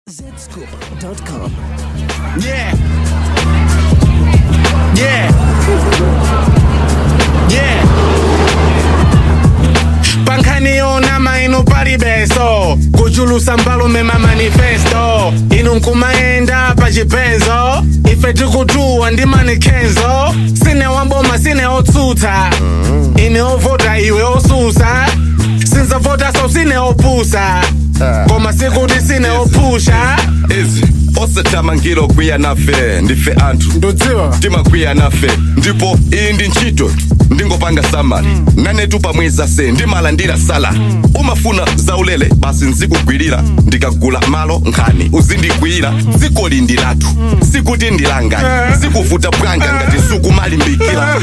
Zscoop.com. Yeah. Yeah. Yeah. pankhaniona maino palibeso kuchulusa mbalume mamanifesto inu nkumayenda pachipenzo ife tikutuwa ndi manikhenzo sine wamboma sine otsutsa ine ovota iwe osusa sinzavota so sine opusa koma sikuti sine opusha izi osathamangiro kwiya nafe ndife anthu ndudziwa timakwiya nafe ndipo iyi ndi ntchito ndingopanga samali nanetu pamweza se ndimalandira sala umafuna zaulere basi nzikugwirira ndikagula malo nkhani uzindigwira dziko lindi lathu sikuti ndilanga zikuvuta bwanga ngati sukumalimbikira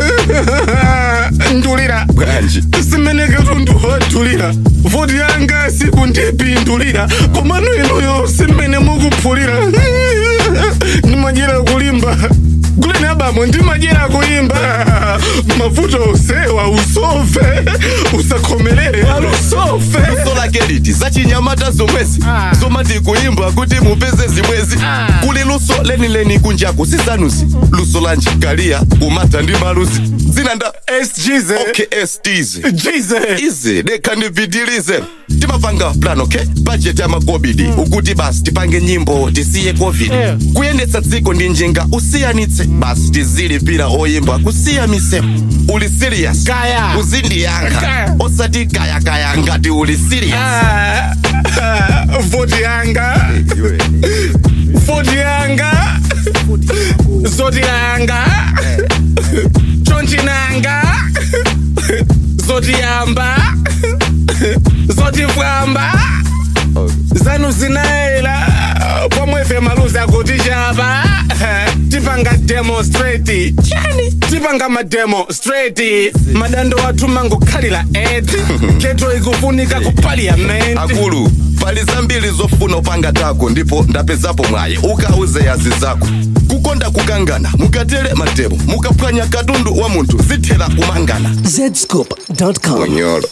ndulira bwanji simeneke tundu watulira voti yanga sikundipindulira komano inuyo simene mukuphulira ndimajera kulimba kuleni abamo ndimajera kuimba mavuto usewa usove usakhomelere alusofe luso lake liti zachinyamata zomwezi zomati kuimba kuti mupeze zimwezi kuli luso lenileni kunjaku sizanuzi luso la njikaliya kumata ndi maluzi dzina nda sgz oksts jize izi dekha ndipitilize timapanga plan okay budget ya makobidi ukuti basi tipange nyimbo tisiye covid kuyendetsa dziko ndi njinga usiyanitse basi tizilipira oyimba kusiya misemo uli serious Kaya. uzindiyankha Kaya. osati kayakaya ngati uli serious Ah, ah, voti yanga voti yanga zoti yanga chonchinanga zoti yamba zoti fwamba zanu zinaela pomwefe maluzi akuti chapa tipanga demonstrate chani tipanga mademonstrate madando athu mangokhalira eti keto ikufunika ku parliament akulu pali zambiri zofuna upanga tako ndipo ndapezapo mwaye ukauze yazi zako kukonda kukangana mukatere matemo mukaphwanya katundu wa munthu zithera kumangana Zscoop.com. onyolo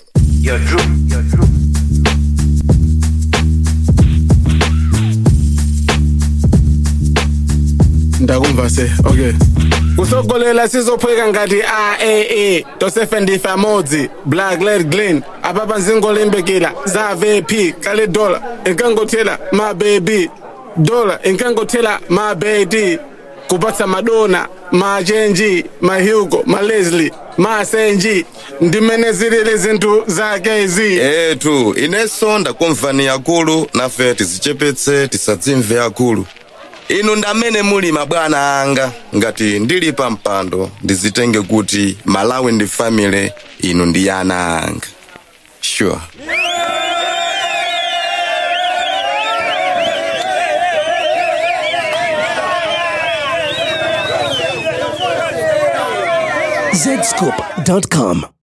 ndakumva se okay kusogolela sizophweka ngati aaa tosefe ndife amodzi black led glin apapa nzingolimbikira za vp kale dola inkangothela mabebi dola inkangothela mabedi kupatsa madona machenji mahugo maleslie masenji ndimene zilili zinthu zakezi etu inenso ndakumvani akulu nafe tizichepetse tisadzimve akulu inu ndamene muli mabwana anga ngati ndili pa mpando ndizitenge kuti malawi ndi family inu ndi ana anga sure Zscoop.com.